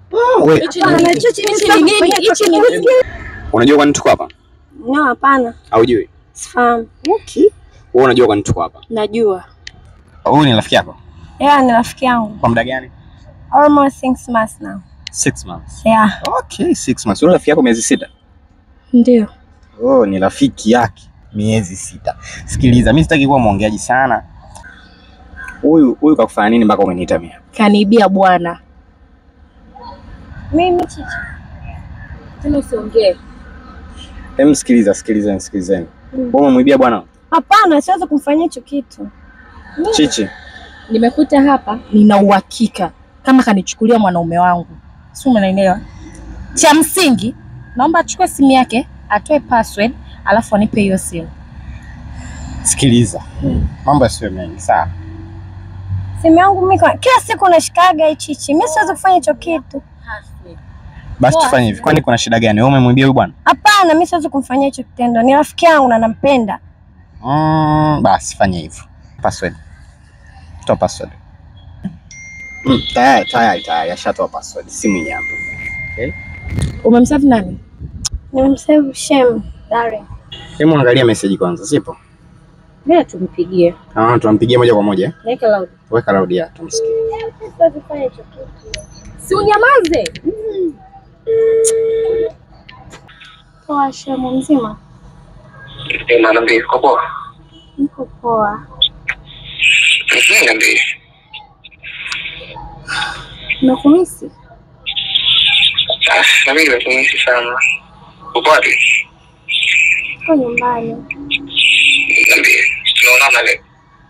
Mm, we, Hapana, Chichi, mimi sitaki kufanya chochote. unajua kwa nini tuko hapa? No, hapana. Haujui? Sifahamu. Okay. Wewe unajua kwa nini tuko hapa? Najua. Huyu ni rafiki yako? Yeah, ni rafiki yangu. Kwa muda gani? Almost six months now. Six months. Yeah. Okay, six months. Wewe rafiki yako miezi sita? Ndio. Oh, ni rafiki yake miezi sita. Sikiliza, mimi sitaki kuwa mwongeaji sana. Huyu huyu kakufanya nini mpaka umeniita mimi? Kaniibia bwana. Mimi Chichi. Tena usiongee. Hem, sikiliza, sikilizeni, sikilizeni. Wewe umemwibia bwana Hapana, siwezi kumfanyia hicho kitu. Chichi? Nimekuta hapa, nina uhakika kama kanichukulia mwanaume wangu, si umenielewa? Cha msingi naomba achukue simu yake, atoe password, alafu anipe hiyo simu. Sikiliza. Mambo yasiwe mengi, sawa? Simu yangu mimi kwa- kila siku nashikaga hii Chichi. Mimi siwezi kufanya hicho kitu. Basi tufanye hivi. Kwani kuna shida gani? Wewe umemwibia huyu bwana? Hapana, mimi siwezi kumfanyia hicho kitendo. Ni rafiki yangu na nampenda. Mm, basi fanya hivyo. Password. Toa password. Mm, tayari tayari tayari ashatoa password. Simu hii hapa. Umemsave nani? Nimemsave Shem, darling. Hebu angalia message kwanza, sipo? Mimi tumpigie. Ah, tunampigia moja kwa moja. Weka loud. Weka loud ya tumsikie. Siwezi kufanya hicho kitu. Si unyamaze. Poa Shem, mzima? Eh, niambie, uko poa? Niko poa. Mhm, niambie. Nakumisi? Ah, na mimi nimekumisi sana. Uko wapi? Niko nyumbani. Niambie. Tunaonana leo.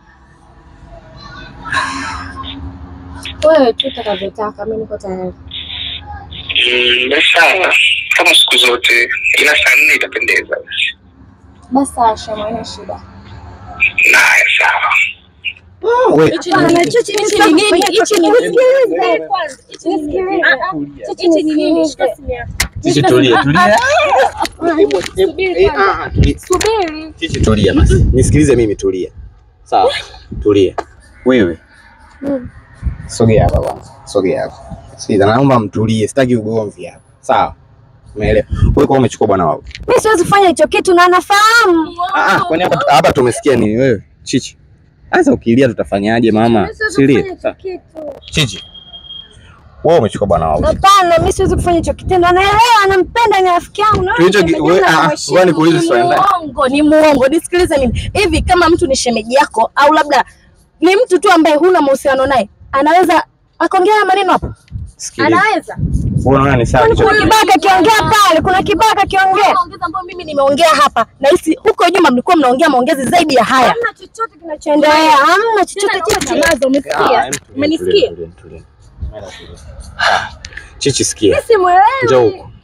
Wewe tu utakavyotaka, mimi niko tayari. Mm, basi sawa. Kama siku zote, ila saa nne itapendeza. Basi sawa Shem, haina shida. Naya, sawa. Wewe Hapana, Chichi, mimi sitaki kufanya hicho kitu. Nisikilize. Nisikilize. Chichi, nisikilize. Chichi tulia, tulia. Subiri Eh, ah, ah, tulia. Subiri. Chichi tulia basi. Nisikilize mimi tulia. Sawa. Tulia. Wewe. Mm. Sogea hapa kwanza. Sogea hapa. Sikiliza, naomba mtulie. Sitaki ugomvi hapa. Sawa? Umeelewa? Wewe kwa umechukua bwana wako. Mimi siwezi kufanya hicho kitu na nafahamu. Ah, ah, kwani hapa hapa tumesikia nini wewe? Chichi. Sasa ukilia tutafanyaje mama? Mimi siwezi Silia. kufanya hicho kitu. Chichi. Wewe umechukua bwana wako. Hapana, mimi siwezi kufanya hicho kitendo. Anaelewa, anampenda, ni rafiki yangu. na Tulicho wewe we- unapenda ah, na ah, mheshimu. ngoja nikuulize swali ndani. Muongo, ni muongo. Nisikilize mimi. Hivi kama mtu ni shemeji yako au labda ni mtu tu ambaye huna mahusiano naye, anaweza akaongea haya maneno hapo? Sikiliza. Anaweza. Wewe unaona ni sawa Kwani kuna kichwa. kibaka kiongea pale, kuna kibaka kiongea. Maongezi ambayo mimi nimeongea hapa na hisi huko nyuma mlikuwa mnaongea maongezi zaidi ya haya. Hamna chochote kinachoendelea, hamna chochote chochote. Nyamaza, Ah, umesikia? em, tulia, Umenisikia? tulia, tulia, tulia. Ah, Chichi sikia. Simuelewi. Njoo huko.